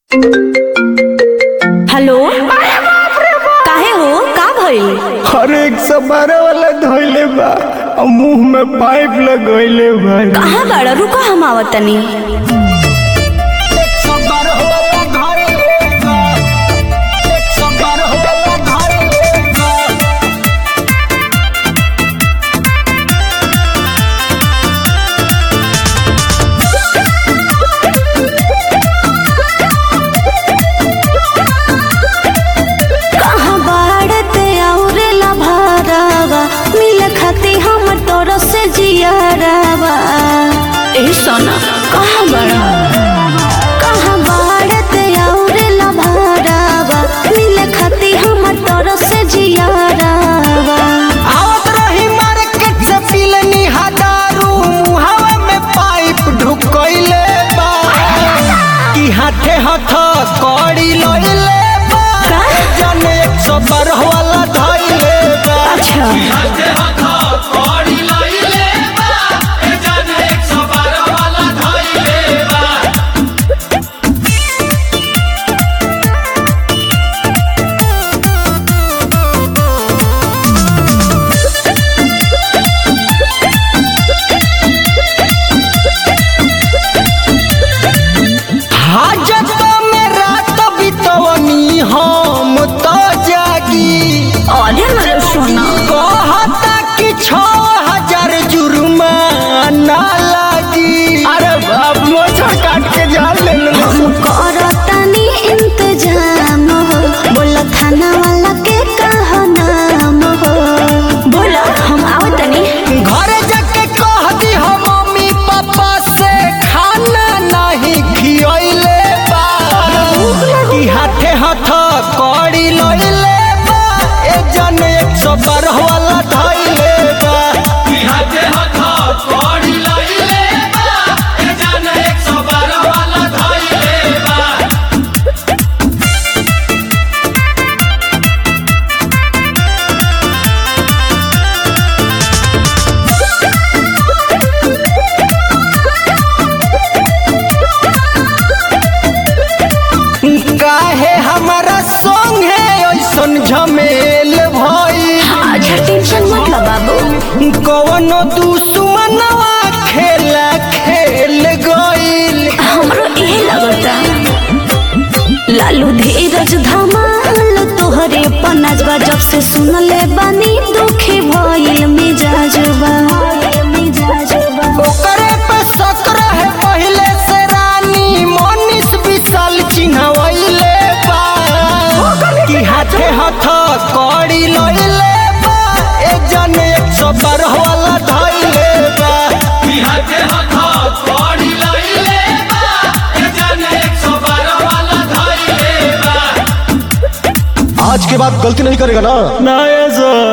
Hello काहे हो का भइल हर एक सौ बारह वाला धोइले बा और मुंह में पाइप लगोइले बा कहाँ बाड़ा रुको हम आवत तनी कहाँ बाड़ते औरे ला भारावा मिल खाती हम तोर से जियारावा ए सोना कहाँ बाड़ा कहाँ बाड़ते औरे ला भारावा मिल खाती हम तोर से जियारावा आवत रही मार्केट से पिलनी हजारू मुहावा में पाइप ढुकइले बा कि हाथे हाथ कड़ी लइले बा का? जाने एक सौ बारह वाला धइले बा अच्छा हाजत में रात बितवनी हम तो जागी अरे मेरे सोना कहता कि छो हजार जुर्माना लागी अरे बाप मोछा काट के जान ले लो हम करतानी इंतजाम हो बोला थाना वाला के कहा नाम हो बोला हम आवतनी घर जाके कह दी हो मम्मी पापा से खाना नहीं खियले बा कि हाथे हाथ कड़ी लइले बा ए जन एक सौ बारह वाला धइले बा काहे हमारा संग है ऐसन झमेल भई अच्छा टेंशन मत लो बाबू कवनो दुश्मनवा खेला खेल गईल हमरो यही लगता लालू धीरज धमाल तोहरे पनाजबा जब से सुनले बानी दुखी भइल मिजाजबा मिजाजबा ओकरे पे शक रहे पहिले से रानी मनीष विशाल चिन्हवैले बा कि हाथे हाथ कड़ी लइले बा ए जन एक सौ बारह वाला धइले बा आज के बाद गलती नहीं करेगा ना ना सर